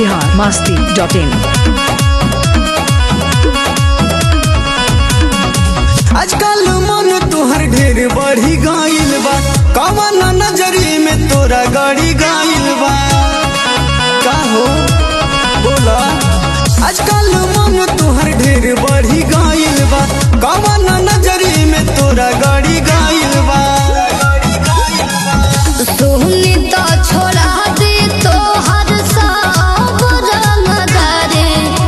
Bihar Masti dot in आजकल मन तोहर ढेर बढ़ी गइल बा कवन नजरी में तोरा गड़ी गइल बा का हो बोला आजकल मन तोहर ढेर बढ़ी गइल बा कवन नजरी में तोरा गड़ी गइल बा सुहनी तो छोड़ा दे तो हर सब रंगदारे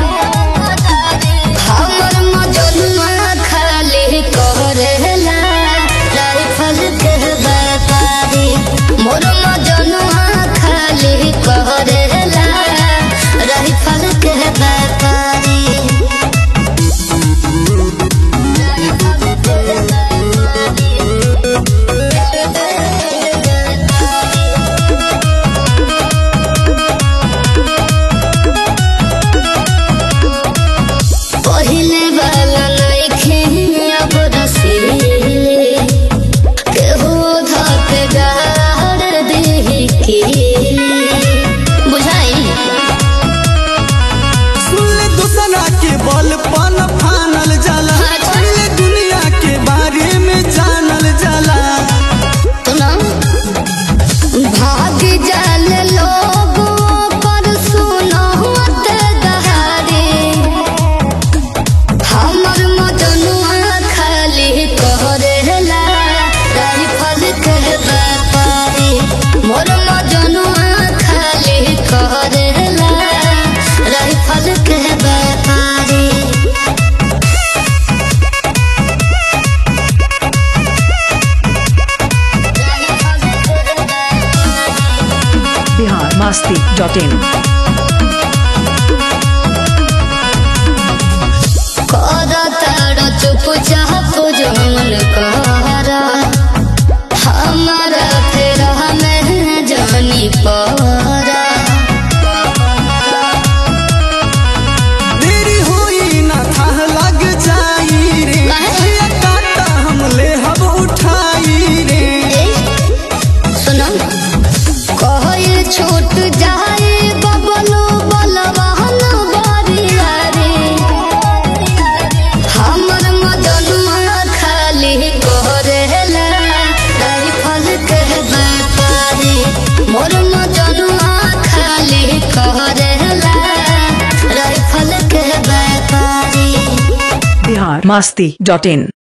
हमर मजनुआ खाली करेला राइफल के व्यापारी मोर मजनुआ खाली करेला राइफल के व्यापारी पहिले वाला नइखे अब रसीले केहू धक गाड़ देहि केले बुझाई सुन ले दूसरा के बल पन फानल जाला पहले दुनिया के बारे में जानल जाला सुना भाग जाल लोग पर सुनत दहारे हमर मजनुआ खाली करेला राइफल के व्यापारी मोर मजनुआ खाली करेला राइफल के व्यापारी बिहार मस्ती डॉट इन करतार चुप चाप जमन कर हमारा फिर हमें जानी पर देरी होई ना था लग जाई रे काहे? ये काटा हम ले हब उठाई रे सुनो कहल छूट जाए बबलू बलवाहन बरिया रे हमर मदनुआ खाली करेला राइफल के व्यापारी मोर मदनुआ खाली करेला राइफल के व्यापारी बिहार मस्ती डॉट इन